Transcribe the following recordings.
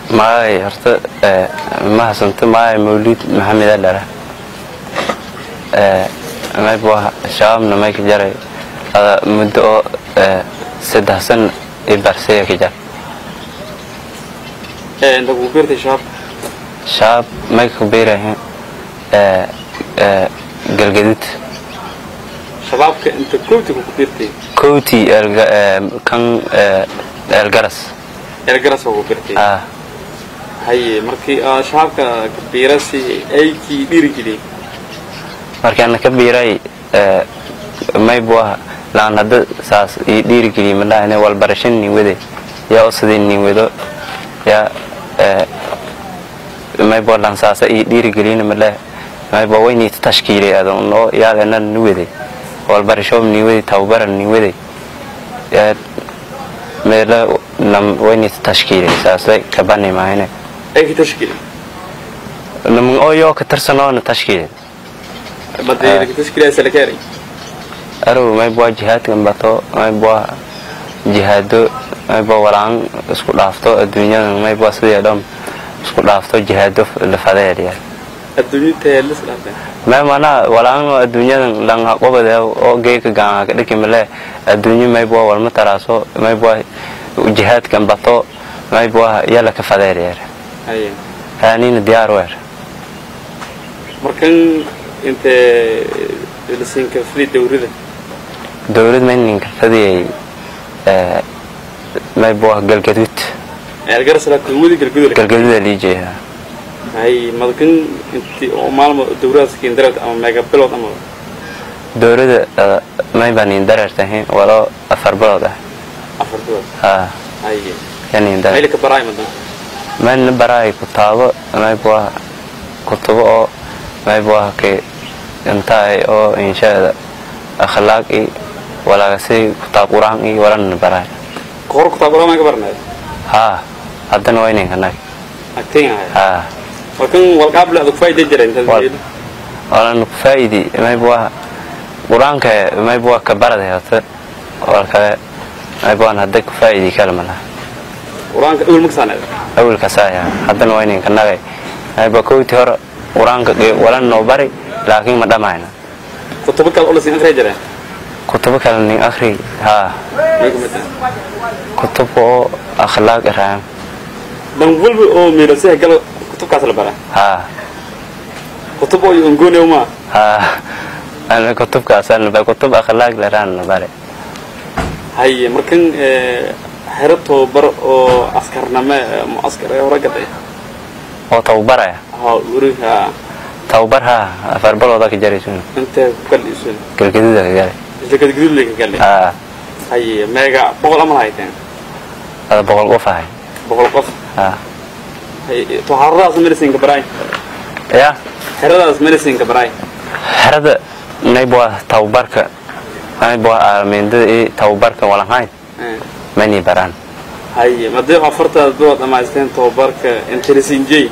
maay horta ma hasanto maay mawlid maxamed adhara may buaha shabaabna may ka jaray ada muddo oo saddex san i barsaya ka jar inta kugu biirtay shabaab shabaab may ka biirahin galgadud shabaabka inta koobta kugu biirtay kowti kan eelgaras eergaras kugu biirtay ah haye markii aa shabaabka ka biirasi aykii dhiirigeliyey markaana ka biiray may buaha laan hadda saas ii dhiirigeliye madhahane walbarasho nin wade yaa osadii nin wado yaa may bua laan saasa ii dhiirigeliyena madhah may bua wayniita tashkiilay adon oo yaadena ni wade walbarasho nin wade tawbara nin wade yaa meela nam wayniita tashkiilay saasay kabani mahayne aykii tashkiili namun oo yoo ka tarsanoona tashkiilay badee tashkiilaasa la keenay arow may bua jihaadkan bato may bua jihaado may bua walaan isku dhaafto adduunyadan may bua sidii dhom isku dhaafto jihaado lafadeedya adduunyada heelis dhaafeen may manaa walaan adduunyadan lang haqobade oo geeka gaanga kadhiki male adduunyo may bua walma taraaso may bua jihaadkan bato may bua yala ka fadeedyer haye kaanina diyaar weer markan intee lasiinka fili dawrida dowlad may ninka fadiyay may bua galgaduud eergaras laa kuwadi galgudul galgaduuda liijeeha haye madkan inti oo maalmo dawradaas kiindareed ama meega bilood ama dowlada may baa nin dareertahin walo afar bilood ah afar bilood haa haye ya nin dareer maylka baraay madan mayna baraay kutaabo may bua kutubo oo may bua ke intaay oo inshaada akhlaaq i walaagasi kutaab quraan i walana baraay kahor kutaab quraan ka barnayd haa haddana waa ininka nag agteen ahay haa markan walqaable adag faa'iida jireen Wal- walana ku faa'idi may bua quraanka may bua ka barada hota walkale may buan hadda ku faa'idi kalma laha quraanka awal maksaaneed awalka saaya haddana waa ininka nagay ayba kowti hore qur-aanka walan noo bari laakiin ma dhammayna kutubo kale oo lasiin akhriya jireen kutubo kale nin akhri haa may ka mid ah kutubka oo akhlaaq iraan dan walba oo meelasaha galo kutubkaas la baraa haa kutub oo ongoone ma haa ana kutubkaasana ba kutub akhlaaq liraan bari haye markan xero tababar oo askarname muaskar ee hore gaday oo tababaraya haa uriha tababar haa afar balooda ka jaraysun intee ku kaldhiisun galgaduuda ka garay isla gadgudud lay ka galle haa haye meega boqol ama hayteen ada boqol qof ahay boqol qof haa haye taxaradaas medicine-ka baraay ya xeradaas medicine-ka baraay xerada naybwa tababarka naybwa aalmeendada i tababarka walanhayn mani baraan haye madee afartaad dood dhamaysteen tababarka intelisinjey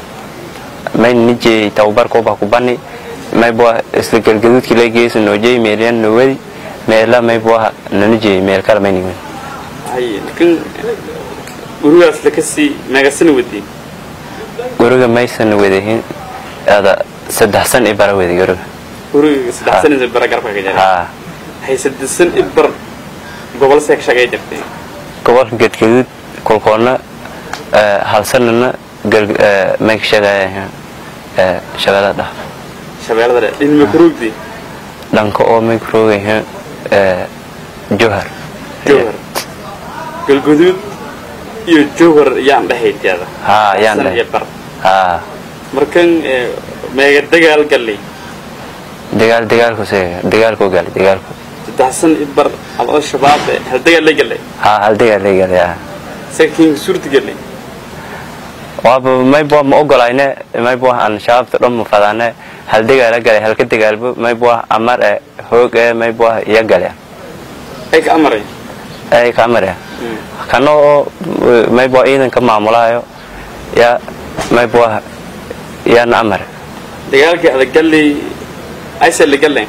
mayn nijey tababarka uba kubani maybwa isla galgaduudki la geesu noojey meelyan nowadi meela maybwa nanijey meel kala mayniwen haye lakin gurigaas lakasii meegasana wadii guriga maysan wadahin ada saddex san i bara wadi guriga guriga saddex sanisa bara garabka ka jara haa hay saddesan i bar gobol seeg shagay jirteen gobolka gadgaduud kolkoonna hal sanana mayka shagaya shagada dhah shabeellada dhe dhinma karoogdi dhanka oo mayka roogayahin johar jowhar galguduud iyo jowhar yaan dhahayteeda haa yaan San iyo dhahay bar haa markan meega dagaal gallay dagaal dagaalku se dagaalku gali dagaalku saddex san i bar adoo shabaab eh, hal dagaal la gallay haa hal dagaal la gali haa sakiin suurta gallay waaba maybwa ma ogolayne maybwa aan shabaabta dhan ma fadaane hal dagaala galay halka dagaalbo maybwa amar e hoog e maybwa iya gale ay ka amaray ay ka amar e kana oo maybwa ciidanka maamulaayo ya maybwa yaana amar dagaalkii adag gallay aysa la gallay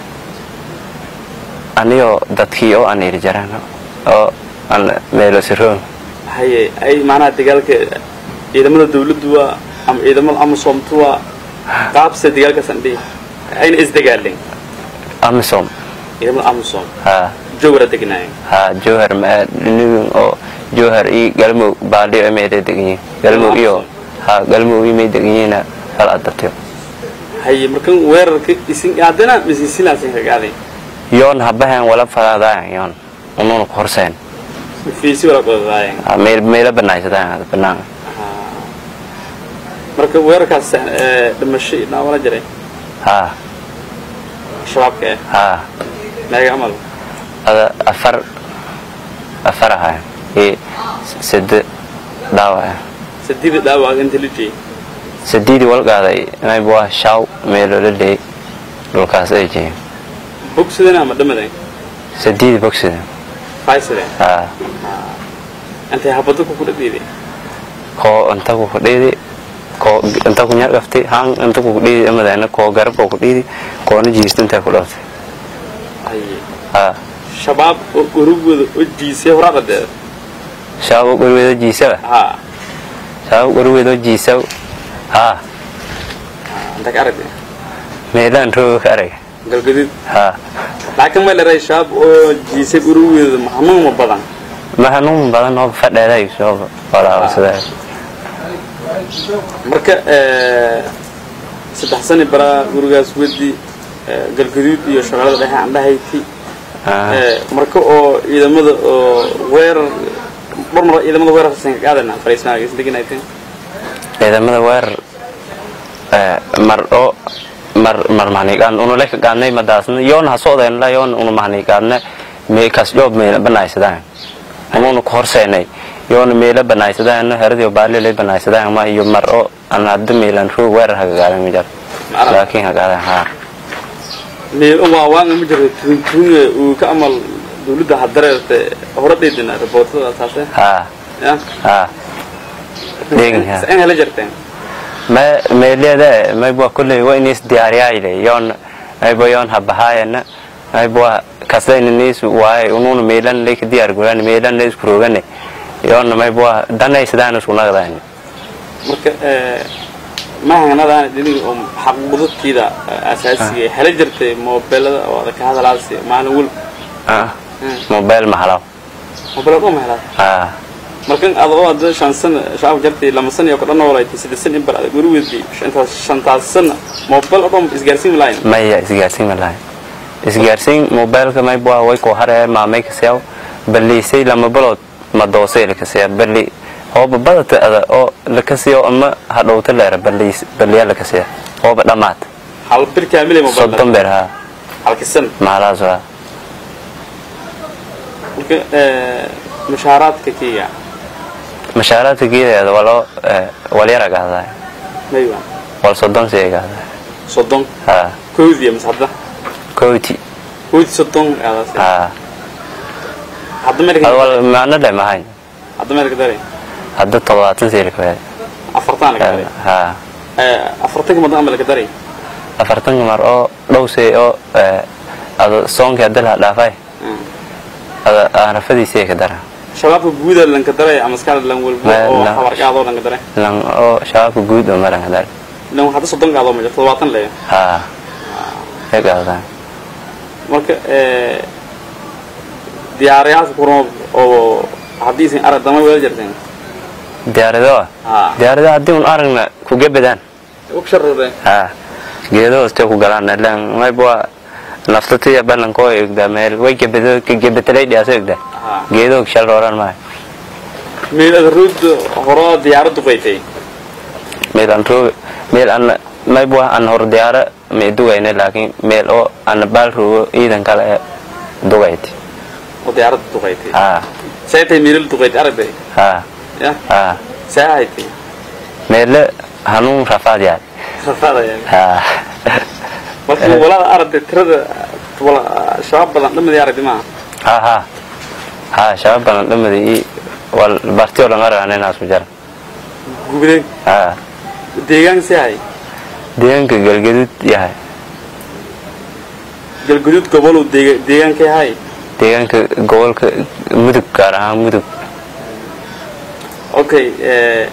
anigoo dadkii oo aan iri jaraan oo aan meelo siroon haye ay macnaha dagaalka ciidamada dawladdu waa ama ciidamada amasoomtu waa qaabse dagaalkaasaan dhihi ayna isdagaaleen amisom ciidamada amasom ha jowra degnaayeen ha jowhar ma nigin oo jowhar iyo galmudug baaldhiyo meelay degan yihiin galmudug iyo ha galmudug iyo may degan yihiina kala adartiyo haye markan weerarka isin aadana misisilaasin kagaaday yoon habahan wala falaadaayan yoon ununa ku horseen fiisi wala qodadaayeen Ha, meel meela banaaysadaayan banaanka marka weerarkaas ee, dhimasho iyo dhaawala jiray ha shabaabka eh ha meega amal ada afar afar ahayn iyo sade dhaawac sadida dhaawac intelligence sadiidii walgaaday mayb waa shaaw meeloola leey dhulkaas ay jihiin bogsidana ama dhamadan sadiidi bogsida faysade ha intay habado ku kudhadhiiday koo inta ku kudhiidi koo inta ku nyaqafti haan inta ku kudhiidi amadana koo garabka ku dhiidi koona jiista intaa ku dhaftay haye ha shabaab oo urugooda oo jiisay horaaqadeeda shaaw gurweedo jiisawa ha shaaw gurweedo jiisaw ha inta ka aragtay meelaan rooga ka arag galgadid ha laakiin ma leedahay shabaab oo jiisay urugooda maxanuuma badan ma hanuun badan oo fadheeday soo walaawasada marka ee, saddex sani baraa gurigaas wedi ee, galgaduud iyo shaqalada dhexe aan dhahayti Ee, marka oo ciidamada oo weerar mar mar ciidamada weerar san ka qaadana fariisnaaga is deganayteen ciidamada weerar eh, mar oo mar mar mahnigaan unu leka gaadnay madaasna yoon ha socdeen la yoon unu mahnigaadna me kas joob meela banaysadaan ununu ku horseenay yoon meela banaysadaan heradiyo baali lay banaysadaan ma iyo mar oo aan hadda meelan ruu weerar ha gaadan mijar Macnaha? laakiin ha gaadan ha meel waa waanga ma jiro tuuntuunga uu ka amal dawladda hadareerte horadheedina riboortada taase ha ya ha Deegin, ha. in hela jarteen ma meelada mayba kulley waa inis diyaariyayle yoon mayba yoon habahaayana mayba kaslayna niis waaye ununa meelan leyka diyaar guraan meelan la isku roogane yoon mayba danay sidaan isku naqdaan marka ee, mahanadaan dhiniga oo xaqbudadkiida asaasiga ee hela jartay moobelada oo adag ka hadalaasi maalin wal ah mobile mahalaw moobelada oo mahelaad ah markan adoo hadda shan sano shacab jartay lama sano iyo ka dhan walaaytay saddex sano in bar adag weli weydii shantaas shantaas sano moobel oo dhan isgaarsiin lahayn maya isgaarsiin malahay isgaarsiin mobileka mayba way ku haree maamay kaseew baliisay lama balood ma doosay lakasiya bali hooba badata ada oo lakasiyo ama hadhowta leera baliis baliya lakasiya hooba dhammaad hal bir kaamilay moobel soddon beer ha halka sano maalaas waa marka ee, mushaaraadka kenya mashaaraadka geedeeda waloo walyara gahdaa mayba wal soddon siya gahdaa soddon ha koodiya mise hadda kooti koodi soddon aadaas ha hadda ad meelka wal maano dhe mahayn hadda meelka dare hadda toddobaatan siya lakawaad afartan laga dare ha ee afartanka madan ama laga dare afartanka mar oo dhowsay oo ada soonkii hadda laha dhaafay ada aanrafadiisii ka dara shabaabka guuda lanka dare ama askar lan walbo Ma- oo la- habarkaadoo lanka dare lan oo shabaabka guud oo maran ka dara lan hadda soddon gaadoo ma jirto todobaatan leeya ha ay gaadaan marka ee diyaarayaasha kurma oo haddii isin arag dama wada jirteen diyaarado ha diyaarado haddii un aragna ku gebedaan ugsharade ha geedo hoste ku galaan lan mayba naftatiya balanko egda meel way gebedo gebetalay dhiyaso egda ha geedo shal rooran maayo meel adaruud horo diyaaraddu qaytay meel aan roog meel aan mayba aan hor diyaara may dugayna laakiin meel oo aan baal roogo ciidan kale ee dugayti oo diyaaraddu duqaytay ha see tay meelal duqaytay aragtay ha ya ha see haytay meele hanuun rafaad yahay rafaadayaan ha marka walaada aragtay tirada wala shabaab badan dhamadii aragtay maaha ha ha ha shabaab badan dhamadi i wal bartiyo langa raana inaasu jara gubday ha deegaan see hay deegaanka galgadud yahay galguduud gobolu deega- deegaankay hay deegaanka gobolka mudug gaar ahaan mudug okay ee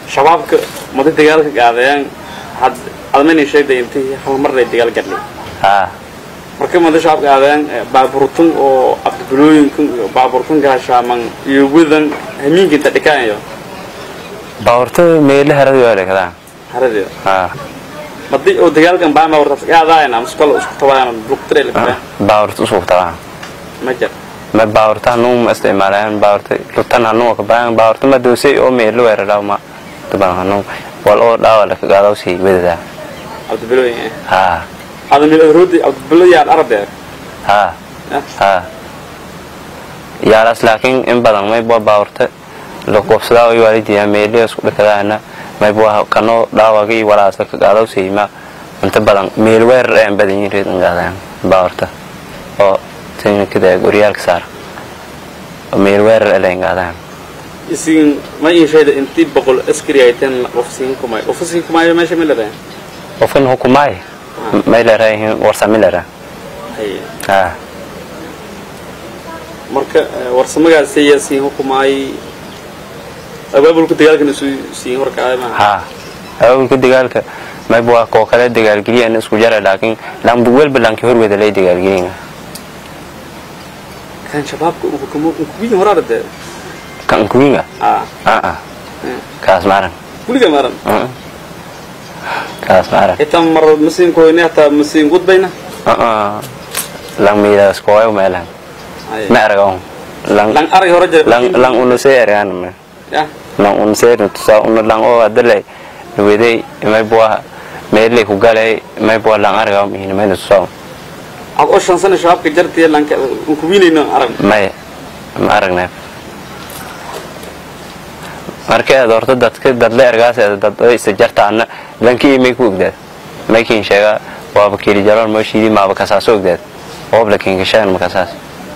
shabaabka mada dagaalka gaadayaan had admayna sheegday intii hal mar lay dagaal gadhay haa marka mada shabaabka gaadayaan baaburtun oo abdibulooyinkan iyo baaburtun gaashaaman iyo wadan hamiinka inta dhikaanayo baawarta meele harada waa dhekadaan haradeeda haa madi oo dagaalkan baa baaburtaas gaadaayana muskal isku tabaayana lugtire la baawarta usug tabaan ma jir ma baawarta hanuu ma isticmaalayaan baawarta lutan hanuu ka baahan baawarta ma doosay oo meele weeraraaw ma taban hanuu wal oo dhaawa la kagaadaw sii wadadaa abdibulooyin haa adamil roodi abdibulooyin arabeer haa haa yaalaas laakiin in badan mayba baawarta la qobsadaa way waalidiyaa meeliya isku dhakadaana mayba kanoo dhaawagii walaasa kagaadaw siima inta badan meel weerar ayaan badan yihin reed ingaadaan baawarta oo tinkada goryaalka saar oo meel weerar ala ingaadaan isin ma ii sheeda intii boqol askari ay tan ofisiin kumay ofisiin kumay meesha ma leedahay qofkan hukumaay may leerayihiin warsamilera haye haa marka warsamagaas ayaa siin hukumaay abaabulka dagaalkana isu siin horkacay maaha haa awalka dagaalka mayba waa koo kale dagaalgeliyaan isku jara laakiin lambu welba lanki horweda lay dagaalgelin kan shabaabka uu hukumo kuwiin horaara dee kan kuwinga aa aa kaas maaran kuliga maran Mm. kaas maaran xitaa mar masiin koyne hataa masiin gudbayna lang miidaas kooyo meelan haye ma aragaw lang lang arag hore jira lang lang unusee aragaan me ya lang unusee tusaa una lang oo adalay nuwedey may buwa meelay ku galay may buwa lang aragaw mihin mayna tusaa ad oo shan sana shabaabka jartiya lanka kuwiinayno arag may ma aragnay marka aad horta dadka dadle ergaas aad dad ay isa jartaana lankii may ku ogdaad maykiin sheega waaba keli jaroon mooshiidii maaba kasaas ogdaad oob lakiin kashaan makasaas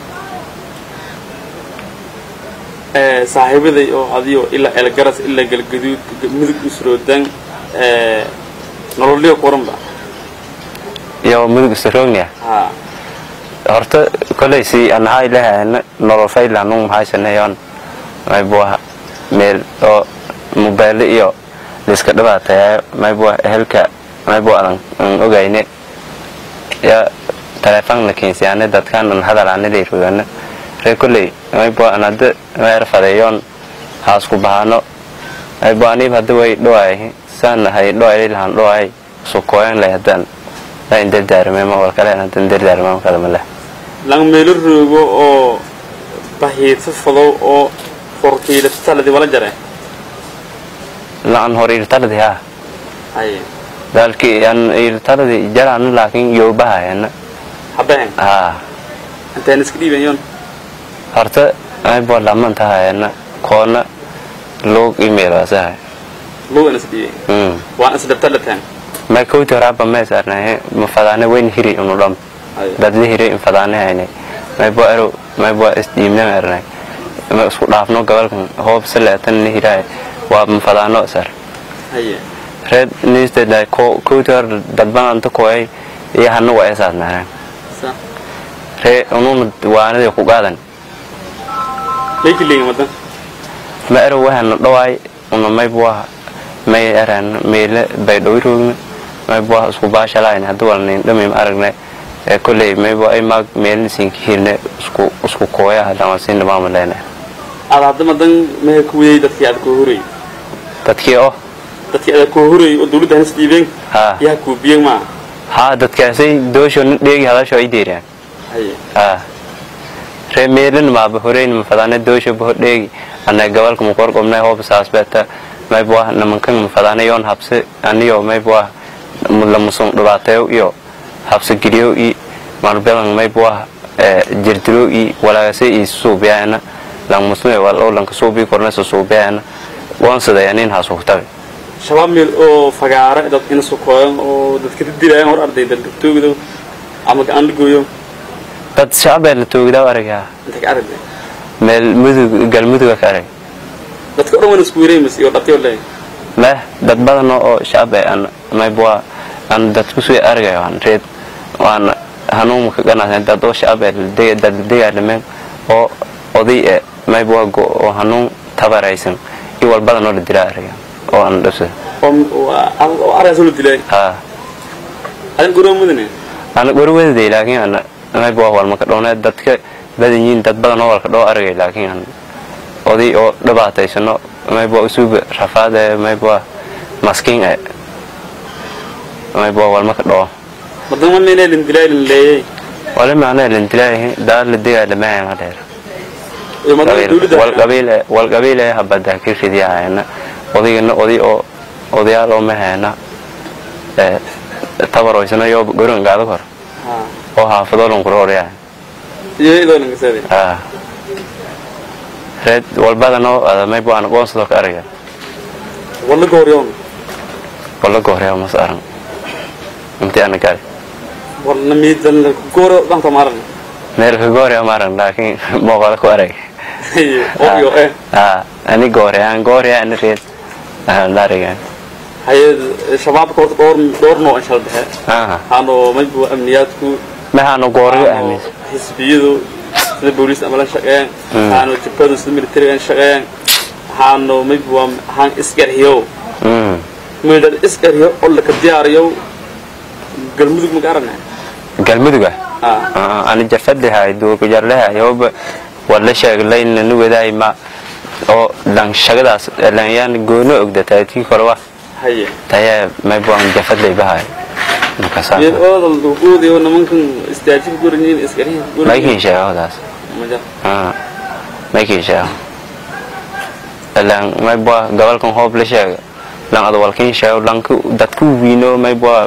saaxiibaday oo adiyo ilaa elgaras ilaa galgaduud mudug isroodaan nololyo kuranba iyo mudug isaroognia ha horta kolay si anahaa ilahaana nolol faylanung maxaysanayoon maybuwa meel oo mobayle iyo liska dhibaatayaa maybuwa ehelka maybuwa adan an ogayne ya taleefon la keensiyaane dadkaan an hadalaane leyrogana ree koley maybuwa an hadda meer fadeeyoon haasku bahano maybuwa aniib hadda way dhowaay saan hay dhowaay lahan dhowaay sukooyan lay haddaan la indardaarmema walkale hadan dardaarmama kalama leh lang meelo roogo oo bahiidsa fadow oo forkiilataladi wala jare laan hor irtardi ha haye dalki an irtardi jaraan laakin yoobahayana habeen ha intaan iska dhiibayoon horta aybo laman tahayana koona log email asahay lugan is dhiibay mm waan isdhabtalataan ma kowti horaba meesarnahe ma fadaane weyn hiri unu dham haye dad la hiri in fadaane hayne maybo ero maybo isdiimnan ernay ma isku dhaafno gobolkan hoob saleetan la hiraay waa ma fadaano sar haye red newsted ko kowti hor dadban anta koy iyo hana waa esaad maaraan sa ree ununa waanadii ku qaadan leykiliga madan ma ero wahana dhawaay una maybuwa may eran meele bay dhowroogna maybuwa isku baashalayn hadda walnayn dhamim aragne ee kolley maybuwa ay maag meelnisiinka hirne isku isku kooya hadama siin dhamaama leene aad hadda madan mehe kuwiyey dadkii aad koo horey dadkii oo dadkii aad koo horey oo dawladda hanis dhiibeen haa yaa kuubiyeen maa haa dadkaasay doosho nin dheegi hadasho ay deeriyaan haye haa ree meelin maaba horeyn mafadaane doosho baho dheegi ana gabalka mukorqobnay hoob saasbeeta maybuwa namankan mafadaane yoon habse aniyo maybuwa lamusung dhibaateyo iyo habse geliyo i marbelan maybuwa jirdiro i walaagase i suubiyaana langmusme wal oo lanka suubi kornesa suubiyaana woonsadaya nin hasugtabe shabaab meel oo fagaara dad ina sukooyan oo dadka didilayan hor arday dad toogdo ama gacan dhigooyo dad shacbee la toogdaa aragyaa inta ka aragday meel mudug galmuduga ka arag dadka o dhan wana isku wareemaysa iyo dhabtay leeyahay meh dad badan oo shacbe an maybuwa aan dad kusoo argayo aan reed waan hanuunka ganaasan dad oo shacbe dad degaalameen oo oday e maybuwa go oo hanuun tabaraysan iyo walbadan oo la dilaa arga oo aan dhabsada oo argaas la dilay haa adin guroo mudane ana warwadaday laakiin ana mayba waa walmaka dhoone dadka badan yihiin dad badan oo walka dhoo aragay laakiin an oday oo dhibaataysano mayba usuuba rafaade mayba maskiin e mayba walmaka dhoo madama meena lin dilay lin leeyay wala macnaa lindilaahi daa la digaa lamahan dheer iyo madama dawladda walqabiil walqabiil ee habada ka ridiyahayna odaygana oday oo odayaal oo mahayna ee tabaroysana iyo goran gaado kor ha oo haafado lon kurooryaa iyo idoo ninka saade ah red walbadano adamay baan qoonsado ka arga wala gooryoon wala gooryaa mas aran intii ana gal wala miidan gooro dhanta maaran meel ka gooryaa maran laakiin mooqala ku arag obyo eh ah ani gooryaa an gooryaa ani red ah larigan haye shabaabka horta dhowr dhowr nooc inshal dhexe ah hano maybu amniyaadku maxaanu goorga hano aaminsan xisbiyadu sida booliis ama la shaqeeyaan hano jabhadu sida militariga an shaqeeyaan hano maybu waa han isgarhiyo mm meedad isgarhiyo oo laka diyaariyo galmudug ma garanay galmuduga ah ani jafadhahay duurku jarlahay hooba wala sheeglayna nu wadaay ma oo dhan shagadaas dhalinyaan goono ogda taatii korwa haye taya may baan jafadlay bahay makasa meel oodal duuduudiyo nimankan istaajib guranyiin isgarhiyo maykin sheegadaas maja ah maykin sheeg lan may baa gobolkan hoob la sheega lan adwalkin sheeg lanku dadku wiino may baa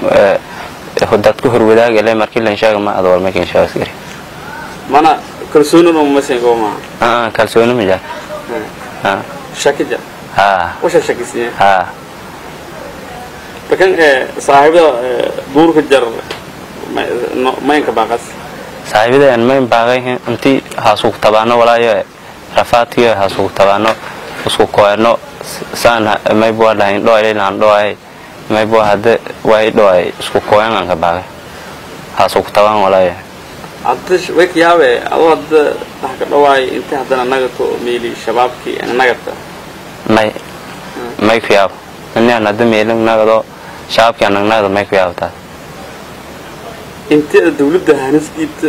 dadku horwadaag ele markii lan sheega ma adwal maykin sheeg askari mana kalsooni no masen ko ma ah kalsooni ma jaa ah shakija ah washa shakisiye ah lakin saaxiibada duurka jar maynka baaqas saaxiibadeen mayn baaqay intii haasuug tabaano walaayo rafaadkiyo haasuug tabaano isku koeno saan maybua dhahayn dhoay laan dhoay maybua hadde way dhoay isku koyan aan ka baaqay haasuug tabaan walaayo hadda way ka yaabe adoo hadda wax ka dhawaay inta haddana nagato meeli shabaabkii nagata may may ku yaabo inaan hadda meelin nagado shaabkii anag nagado may ku yaabtaa inta dawladda hanisdiibta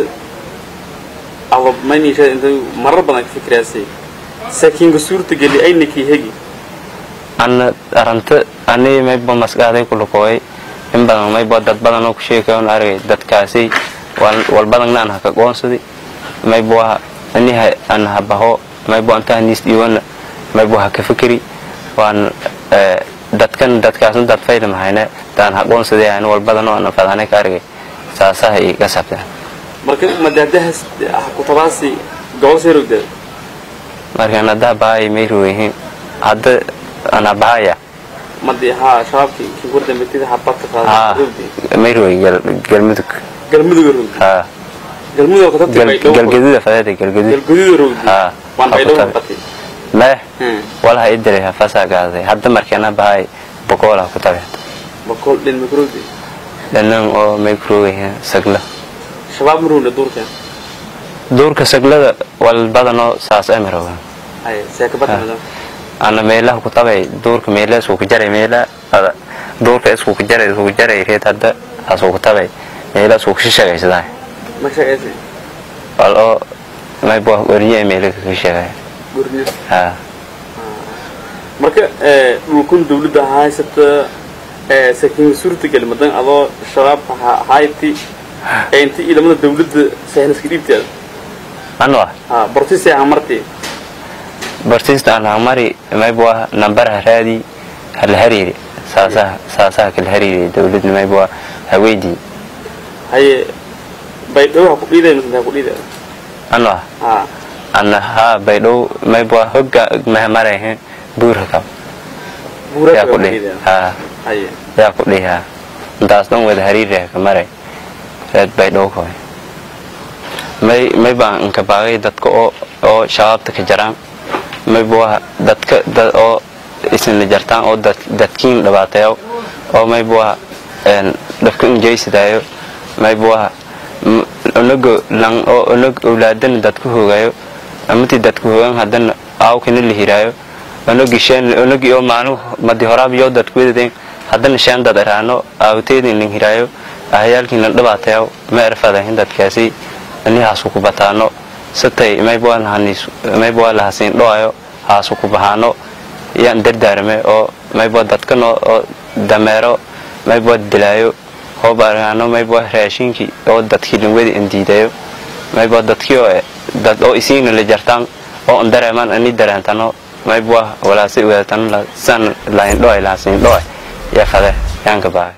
aba maynisha inta marar badan ka fikiraasay saakiinka suurta geli aynakii hegi ana aranta ani mayba maskaxday ku lukooy in badan mayba dad badan oo ku sheekayo on argay dadkaasi walbadanna aan haka qoonsadi mayba ani aan habaho mayba antaa niis dhiiwana mayba haka fikiri waan dadkan dadkaasna dad fayda mahayne daan ha qoonsaday aan walbadan oo aan fadhanay ka argay saasaha iga sabtaan marka madaadahas kutabaasi gobol seerogdeed markaan haddaa bahay may rooyihiin hadda ana bahaya madi haa shabaabkii kii war dambeetida habadka haa qaada may rooyi galmudug galmuduga rogdi haa galmudug ka tatay bay galgaduda fadeeda galgadud galgududa rogdi haa waan bay ha ku dhaw tabi. qatay mee hmm walaha idilay hafasaa gaaday hadda markeena bahay boqola ku tabe bakol dhin makrogdi dhanan oo may kuroogayihiin sagla shabaab marowna duurkan duurka saglada wal badanoo saas ay maroogan hay seekabada madam ana meelaha ku tabay duurka meela isku ku jaray meela ada duurka isku ku jaray isku ku jaray reed hadda asuu ku tabay meela isku ku shishagaysadaa ma shaqaysay wal oo may bua wariye meela ka shishagay gurniyo haa marka dhulkun dawladda haysata saakiin suurtagal madan adoo shabaabka ha- hayti ee inta iilamada dawladda sahnaska dhiibteeda anwa ha bortise ha marti bartista aan hamari may bua nambaraha raadi hala hariiri saasaha saasaha kala hariiri dawladna may bua haweydii haye baydhabo ha ku dhiiday mise ha ku dhiiday anwa ha ana haa baydhow may bua hogga mahamarahe buurha kab buura yaa ha ku ku dhihi dhiiday haa haye yaa ku dhihi haa intaas dhan wada hariirah ka maray reed baydhow koy may may baan inka baagay dadka oo oo shabaabta ka jaraan may bua dadka dad oo isna jartaan oo dad dadkiin dhibaateeyo oo may bua een dhabka injaysidaayo may bua unago lang oo unag awlaadana dadku hoogayo amati dadku hoogan haddana aawkana la hiraayo onogi shen onogi oo maanu madi horaab yoo dad kuwedadeen haddana shan dad eraano aawteedin nin hiraayo ahayaalkiina dhabaatayaw ma erfadahin dadkaasi ani haasu ku bataano satay mayba mayba lahasiin dhoayo haasu ku bahaano yaan dardaarame oo mayba dadkano oo dameero mayba dilaayo hoob araano mayba raashinkii oo dadkii lingwedi indiidayo mayba dadkii oo dad oo isiina la jartaan oo an dareemaan ani dareentano mayba walaasi ugaatano san lain dhoay lahasiin dhoay yaa fade yaanka bahay